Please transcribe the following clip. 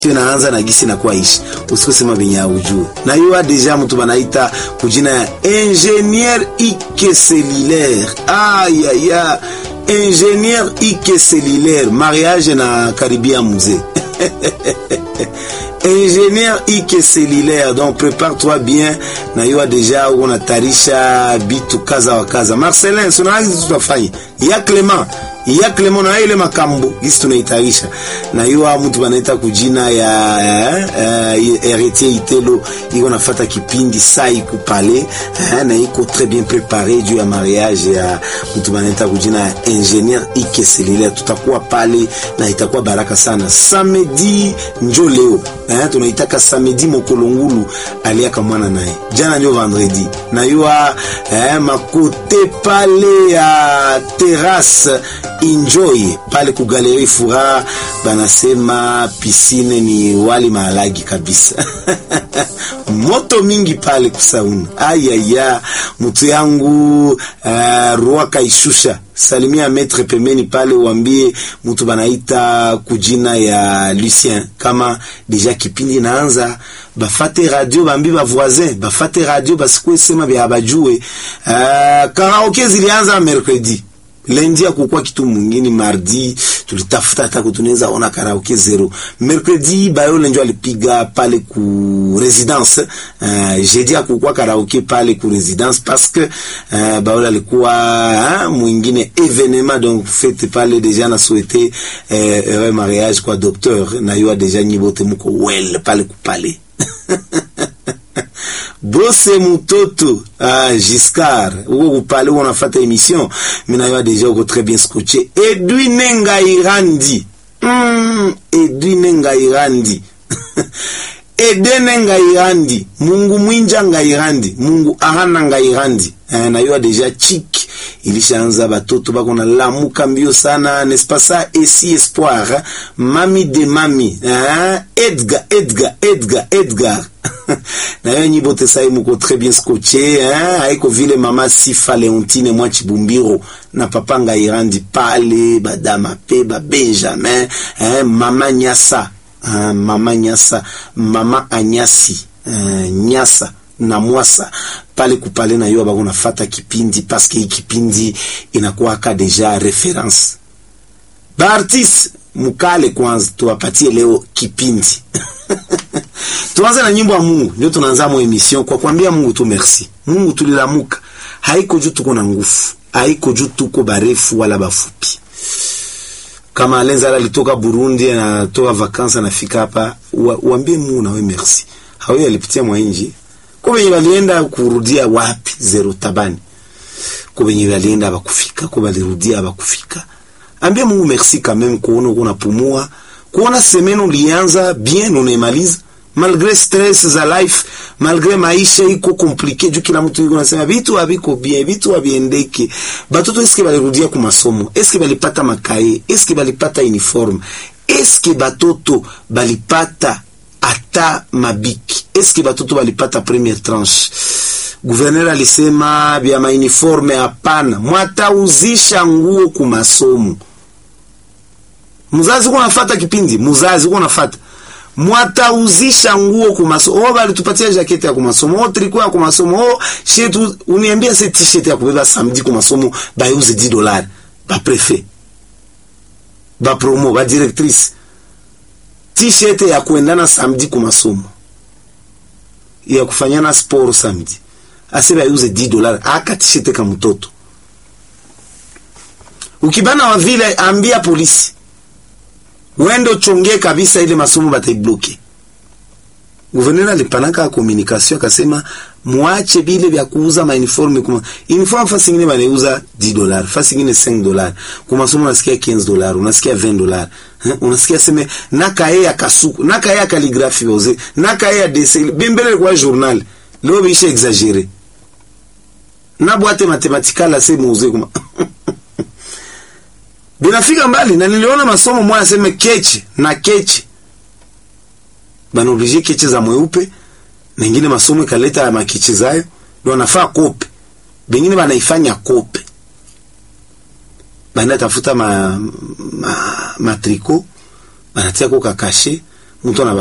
inaanza na gisi inakuwa ishi usikusema venye aujue na hiyo deja mtu banaita kujina ya ingenieur ike cellulaire ayaya ingenieur ike cellulaire mariage na karibia mzee ingénieur ike cellulaire donc prépare-toi bien na hiyo deja unatarisha bitu kaza wa kaza Marcelin sunaanza tutafanya ya Clement ya Clement na ile makambo gisi tunaitarisha na hiyo mtu banaita kujina ya uh, héritier Itelo iko nafata kipindi sai kupale uh, na iko très bien préparé juu ya mariage ya mtu banaita kujina ya ingénieur ike cellulaire tutakuwa pale na itakuwa baraka sana samedi njo leo eh, tunaitaka samedi mokolongulu aliaka mwana naye jana njo vendredi na yua eh, makote pale ya terrasse enjoy pale ku galerie fura banasema pisine ni wali maalagi kabisa moto mingi pale kusauna ayaya mutu yangu uh, roi kaishusha salimia metre pembeni pale uambie mtu banaita kujina ya Lucien kama deja kipindi naanza bafate radio bambi ba voisin bafate radio basikwe sema bya bajue uh, karaoke zilianza mercredi lendi akukwa kitu mwingine mardi tulitafuta hata kutuneza ona karaoke zero mercredi bayo lenjo alipiga pale ku residence uh, jeudi akukwa karaoke pale ku residence parce que uh, bayo alikuwa uh, mwingine evenement donc fete pale deja na souhaiter uh, heureux mariage kwa docteur na yo deja nyibote muko well pale kupale bose mutoto ah, Giscard uko kupale uko nafata émission mina yo déjà uko très bien scotché Edwin Ngairandi mm, Edwin Ngairandi Edene Ngairandi Mungu mwinja Ngairandi Mungu ahana Ngairandi eh, na yo déjà chic ilishaanza batoto bako na lamuka mbio sana n'est-ce pas ça esi espoir mami de mami hein? Edgar Edgar Edgar Edgar na yo nyibo te sai muko très bien scotché hein? haiko vile mama Sifa Leontine mwa Chibumbiro na papa Ngairandi pale badama pe ba Benjamin hein? mama Nyasa hein? mama Nyasa mama Anyasi hein? Nyasa na mwasa pale kupale na yo bako nafata kipindi paske hii kipindi inakuwaka deja reference baartiste mukale kwanza tuwapatie leo kipindi tuanze na nyimbo ya Mungu ndio tunaanza mo emission kwa kuambia Mungu tu merci Mungu tulilamuka haiko juu tuko na nguvu haiko juu tuko barefu wala bafupi kama Alenza alitoka Burundi anatoka vakansa anafika hapa uambie Mungu nawe merci hawe alipitia mwa inji kwa wenye walienda kurudia wapi zero tabani kwa wenye walienda abakufika kwa walirudia abakufika ambia Mungu merci quand même kuona unapumua kuona semeno ulianza bien unaimaliza malgré stress za life malgré maisha iko compliqué juu kila mtu yuko nasema vitu haviko bien vitu haviendeke batoto eske balirudia ku masomo eske balipata makaye eske balipata uniforme eske batoto balipata ata mabiki eske batoto balipata première tranche guverner alisema vya mauniforme hapana mwatauzisha nguo ku masomo mzazi uko nafata kipindi mzazi uko nafata mwatauzisha nguo ku masomo oh balitupatia jaketi ya ku masomo oh tricot ya ku masomo oh shetu uniambia se t-shirt ya kubeba samedi ku masomo bayuze 10 dollars ba prefet ba promo ba directrice t-shirt ya kuendana samedi ku masomo ya kufanyana sport samedi asebe ayuze 10 dollars aka t-shirt ka mtoto ukibana wa vile ambia polisi wendo chonge kabisa ile masomo bataibloke Gouverneur alipanaka communication akasema muache bile vya kuuza ma uniforme kuma uniforme fasi nyingine banauza 10 dollars fasi nyingine 5 dollars kwa masomo unasikia 15 dollars unasikia 20 dollars unasikia sema naka ya kasuku naka ya calligraphie boze naka ya dessin bimbele kwa journal leo bisha exagérer na boîte mathématicale ase muuze kuma binafika mbali na niliona masomo mmoja aseme keche na keche bana oblige keche za mweupe mengine masomo ikaleta ya makiche zayo ndio wanafaa kope bengine banaifanya kope banaenda tafuta ma, ma, matriko banatia ko kakashe mtu ana